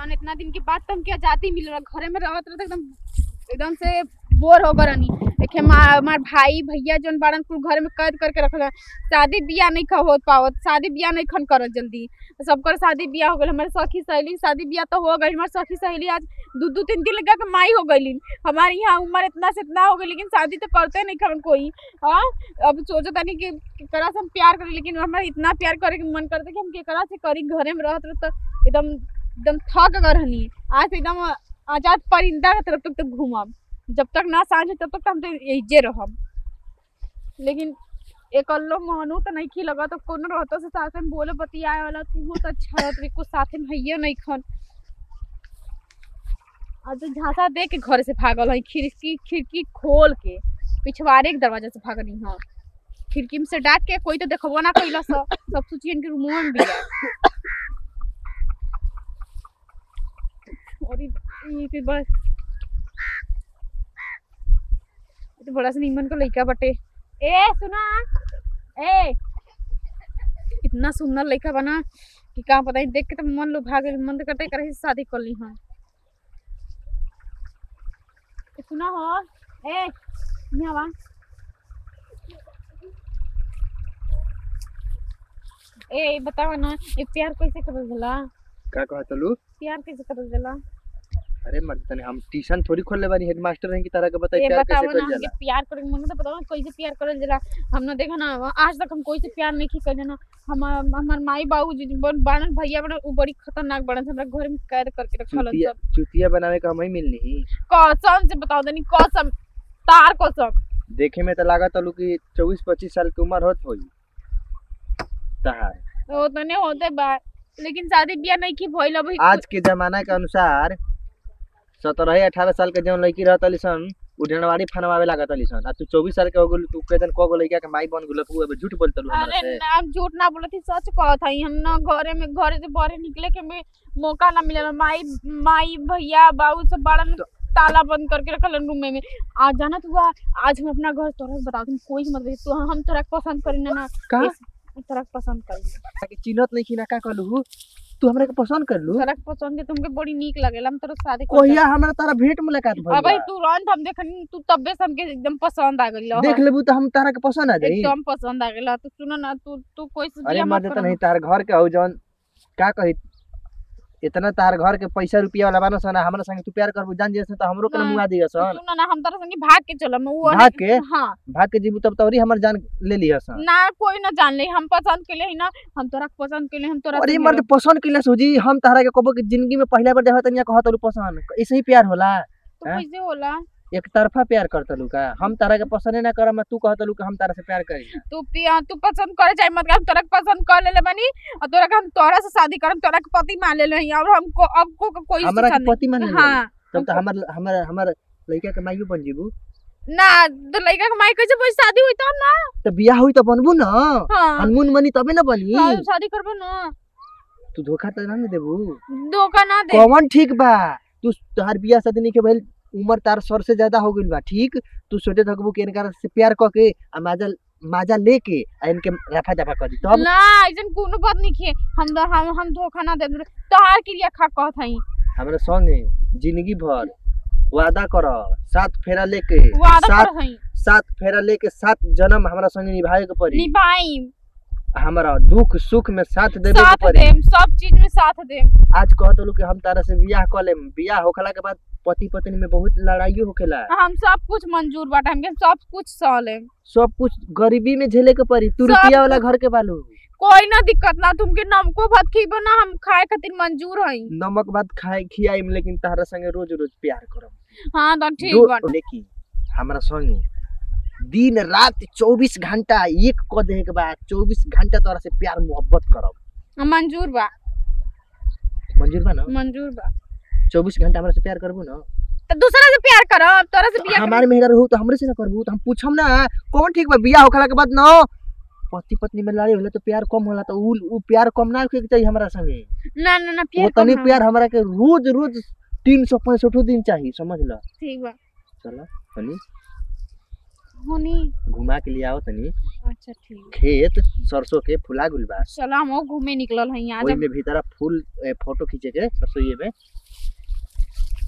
जौन इतना दिन के बाद तुम के आजादी मिल रहा घरे में रहत रहत एकदम एकदम से बोर हो गरनी देखे हमार भाई भैया जौन बाड़न कुल घर में कैद करके रखल शादी बियाह नहीं ख हो पावत शादी बियाह नहीं खन करत जल्दी सबकर शादी बियाह हो गइल हमारे सखी सहेली शादी बियाह तो हो गइल हमारे सखी सहेली आज दू दू तीन दिन लगा के माई हो गइलिन हमारे यहाँ उम्र इतना से इतना हो गई लेकिन शादी तो करते नहीं खन कोई हाँ अब सोचो तनी कि केकरा से हम प्यार करी लेकिन हमारा इतना प्यार करे के मन करता कि हम केकरा से करी घरे में रहत रहत तो एकदम एकदम थक गए रहनी आज से एकदम आजाद परिंदा के तरफ तक तक घूमब जब तक ना सांझ हो तब तक तो हम तो यही रहब लेकिन एकल्लो मोहनू तो नहीं खी लगा तो कोनो रहता से साथ में बोले बतियाए वाला तू तो अच्छा रहत कुछ साथ में हइये नहीं खन आज तो झांसा दे के घर से भागल है खिड़की खिड़की खोल के पिछवाड़े के दरवाजा से भागनी हाँ खिड़की में से डाक के कोई तो देखबो ना कैला सब सब सोचिए इनके रूम में भी है और ई ई फिर बस ये तो बड़ा सा नीमन का लड़का बटे ए सुना ए इतना सुंदर लड़का बना कि का पता नहीं देख के तो मन लुभा गइल मन तो करते करे शादी कर ली हाँ ए, सुना हो ए यहाँ वा ए बतावा ना ये प्यार कैसे करल जाला का कहत तलू प्यार कैसे करल जाला अरे मर्द तने हम ट्यूशन थोड़ी खोलले बानी हेडमास्टर हैं की तरह के बताई ये प्यार कैसे बताओ ना कइल हमके जाला प्यार करे के मन तो बताओ ना कैसे प्यार करल जाला हम ना देखा ना आज तक हम कोई से प्यार नहीं कइले ना हम हमार माई बाबू जी बन बाणन भैया बन उ बड़ी खतरनाक बड़न हमरा घर में कैद करके रखल चुतिया सब चुतिया बनावे का हम ही मिलनी कसम से बताओ दनी कसम तार कसम देखे में तो लागत तलू कि 24 25 साल की उम्र होत होई तहार वो तो नहीं होते बा लेकिन शादी बियाह नहीं की भइल अभी आज के जमाना के अनुसार सत्रह अठारह साल के जौन लड़की रहत अली सन उ ढेनवाड़ी फनवावे लागत अली सन आ तू चौबीस साल के हो गेल तू कदन क गो लड़का के माई बन गेल तू अब झूठ बोलत हमरा अरे से ना हम झूठ ना बोलत थी सच कहत हई हम ना घरे में घरे से बाहर निकले के में मौका ना मिला माई माई भैया बाबू सब बड़न ताला बंद करके रखल रूम में आज जाना तू आ, आज हम अपना घर तोरा के बता दूं कोई मत बता तू हम तोरा के पसंद करी ना ना का इस- तोरा के पसंद करी के चिन्हत नहीं खिना का कहलू तू हमरा के पसंद कर लू तोरा के पसंद है तुमके बड़ी नीक लगेला हम तोरा से शादी कर कोहिया हमरा तारा भेंट मुलाकात भइल अब भाई बा। तुरंत हम देखनी तू तब्बे से हमके एकदम पसंद आ गइल देख लेबू तो हम तारा के पसंद आ जाई एकदम पसंद आ गइल तो सुनो ना तू तू कोई से अरे बियाह मर्द मत तो करो नहीं तार घर के हो जौन का कही इतना तार घर के पैसा रुपया वाला बानो सन हमरा संगे तू प्यार करबू जान जैसे तो हमरो के हाँ। मुआ दिया सन सुनो ना हम तोरा संगे भाग के चलम वो भाग के? हाँ भाग के जीबू तब तोरी हमर जान ले लिया सन ना कोई ना जान ले हम पसंद के लिए ना हम तोरा के पसंद के लिए हम तोरा अरे संगे मर्द पसंद कैला सोजी हम तारा के कबो के जिंदगी में पहला बार देखत तनिया कहत लू पसंद ऐसे ही प्यार होला रह- तो हैं? कैसे होला एक तरफा प्यार करत लू का हम तारा के पसंद ना करम तू कहत लू कि हम तारा से प्यार करी तू पिया तू पसंद करे चाहे मत करे, हम तोरा के पसंद कर लेले बनी और तोरा के हम तोरा से शादी करम तोरा के पति मान ले रही और हमको अब को को कोई हमरा के शिक्षा पति मान नहीं ले हाँ तब तो हमर हमर हमर लड़का के माइयो बन जीबू ना तो लड़का के माई कैसे बोल शादी हुई तब ना तो बियाह हुई तो बनबू ना हाँ हनमून बनी तबे ना बनी हाँ, शादी करबो ना तू धोखा तो ना न देबू धोखा ना दे कौन ठीक बा तू तोहार बियाह शादी नहीं के भइल उम्र तार सर से ज्यादा हो गइल बा ठीक तू सोचे थकबू कि इनका से प्यार क के आ माजा माजा लेके आ इनके रफा दफा कर दी तब ना ऐसन कोनो बात नहीं किए हम तो हम हम धोखा ना दे तोहार के लिए खा कहत हई हमरा संगे जिंदगी भर वादा कर सात फेरा लेके वादा सात कर हई सात फेरा लेके सात जन्म हमरा संगे निभाए के पड़ी निभाई हमरा दुख सुख में साथ देवे के साथ पड़ी देम सब चीज में साथ देम आज कहत लू कि हम तारा से बियाह कर लेम बियाह होखला के बाद पति पत्नी में बहुत लड़ाई होखेला हम सब कुछ मंजूर बाटे हमके सब कुछ सह लेम सब कुछ गरीबी में झेले के पड़ी तू सब रुपया वाला घर के बालू कोई ना दिक्कत ना तुमके नमको भात खीबो ना हम खाए खातिर मंजूर हई नमक भात खाए खियाइम लेकिन तारा संगे रोज रोज प्यार करम हाँ तो ठीक दो- बाटे लेकिन हमरा संगे दिन रात चौबीस घंटा एक क देहे के बाद चौबीस घंटा तोरा से प्यार मोहब्बत करब मंजूर बा मंजूर बा ना मंजूर बा चौबीस घंटा हमरा से प्यार करबू ना तो दूसरा से प्यार करब तोरा से बियाह हमारे मेहरा रहू तो हमरे से ना करबू तो हम पूछम ना कौन ठीक बा बियाह होखला के बाद ना पति पत्नी में लड़ाई होला तो प्यार कम होला तो उ उ प्यार कम ना होके के चाहिए हमरा संगे ना ना ना वो प्यार तनी कम प्यार हमरा के रोज रोज तीन सौ पैंसठो दिन चाहिए समझ ल ठीक बा चला हनी होनी घुमा के लिए आओ तनी अच्छा ठीक खेत सरसों के फुला गुल बा चलो हम घूमे निकलल हई आज ओई में भीतर फूल ए, फोटो खींचे के सरसों में